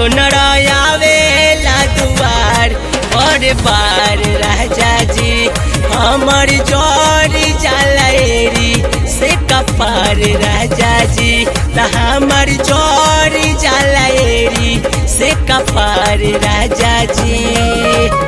सोनरा आवेला दुआर और बार राजा जी हमर जोरी जलेरी से कपार राजा जी त हमर जोरी जलेरी से कपार राजा जी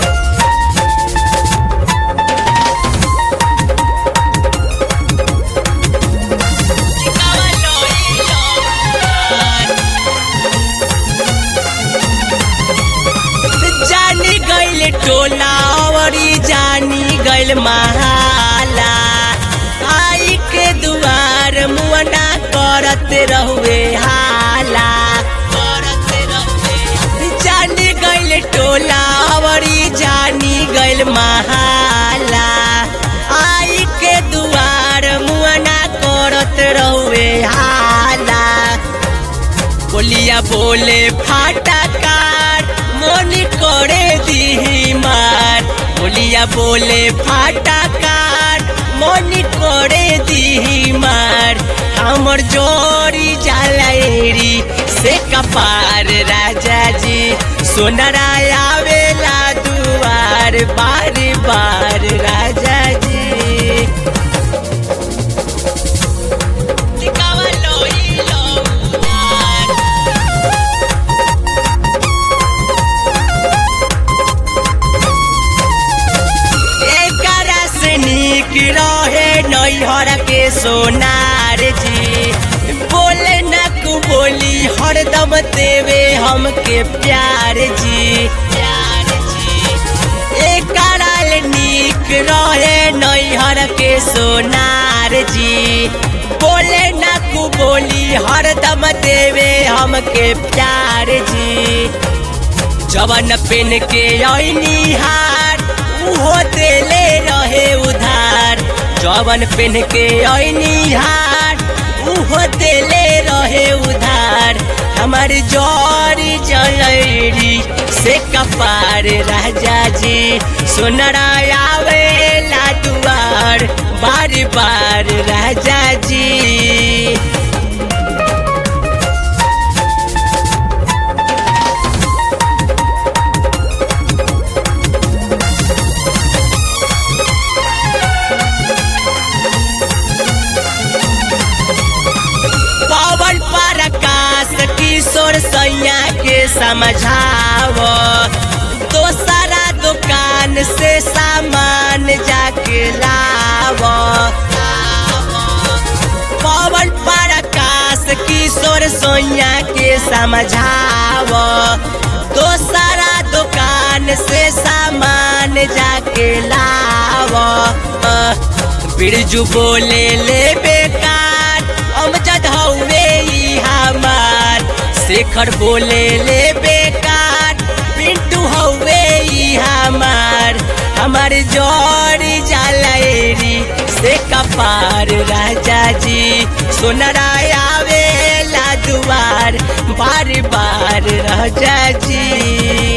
जानी गैल टोला औरी जानी गैल महाला आई के दुआर मुअना करत रहुए हाला करत रहुए जानी गैल टोला औरी जानी गैल महाला आई के दुआर मुअना करत रहुए हाला बोलिया बोले फाटा काट মনি করে দিহি মার বলিয়া বলে ফাটা কাট মনি করে দিহি মার আমার জরি জ্বালাইরি সে কপার রাজাজি সোনারা আবেলা দুয়ার বার বার রাজাজি টিকাवा लोई लोहार एकरा से नीक रहे नैहर के सोनार जी बोले न कु बोली हरदम देवे हमके प्यार जी प्यार जी एकरा ले नीक रहे नैहर के सोनार जी बोले न कु बोली हरदम देवे हमके प्यार जी जवन पेन के ऐनी हार उहो देले रहे उधार जवन पेन के ऐनी हार उहो देले रहे उधार हमार जरी जलैरी से कपार राजा जी सोनरा आवेला दुआर बार बार राजा जी पवन पर आकाश किशोर सैया के समझाव दोसरा दुकान से सामान जाके लाव पवन पर आकाश किशोर सैया के समझाव दोसरा दुकान से सामान जाके लाव बिरजू बोले ले बेकार अमजद हौवे ई हमार शेखर बोले ले बेकार पिंटू हौवे ई हमार हमार जोड़ी जलेरी से कपार राजा जी सोनरा आवेला दुआर बार बार राजा जी